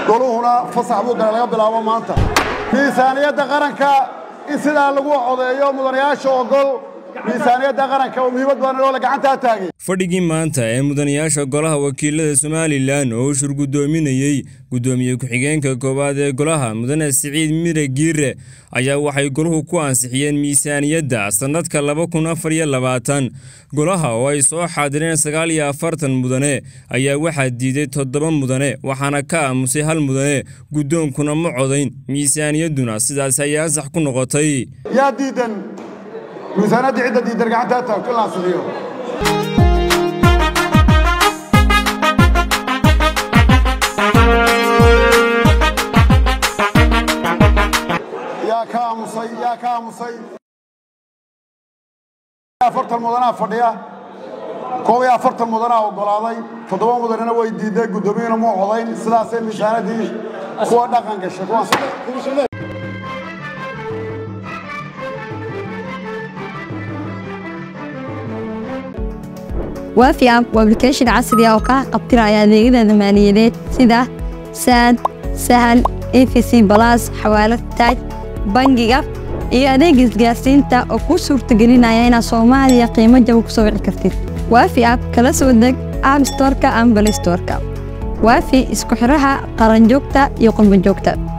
goluhuna fasax buu galay laga bilaabo maanta miisaaniyadda qaranka in sidaa lagu codeeyo mudanayaasha ogol miisaaniyadda qaranka oo muhiimad badan oo la gacantaa taagay fadhigii maanta ee mudanayaasha golaha wakiilada somalilan oo shir guddoominayey guddoomiye ku-xigeenka koowaad ee golaha mudane siciid mire giire ayaa waxay goluhu ku ansixiyeen miisaaniyadda sannadka laba kun afar iyo labaatan golaha oo ay soo xaadireen sagaal iyo afartan mudane ayaa waxaa diiday toddoba mudane waxaana ka aamusay hal mudane guddoonkuna ma codayn miisaaniyadduna sidaas ayay ansax ku noqotay yaa diidan miisaaniyadda cidda diidan gacantaa taagto in la ansixiyo yaa ka aamusay yaa ka aamusay afartan mudanaa fadhiya koob iyo afartan mudanaa oggolaaday toddoba mudanina way diiday guddoomiyuna muu codayn sidaasay miisaanadii kuwa dhaqan gashay kuwaas waafi app waa application casri ah oo kaa qabtiraya adeegyada maaliyadeed sida saad sahal efc balas xawaalad taaj bangiga iyo adeega isgaarsiinta oo kuu suurtagelinaya inaad soomaaliya qiimo jaba ku soo wici kartid waafi app kala soo deg app storeka ama balay storeka waafi isku xidhaha qaranjoogta iyo qurbanjoogta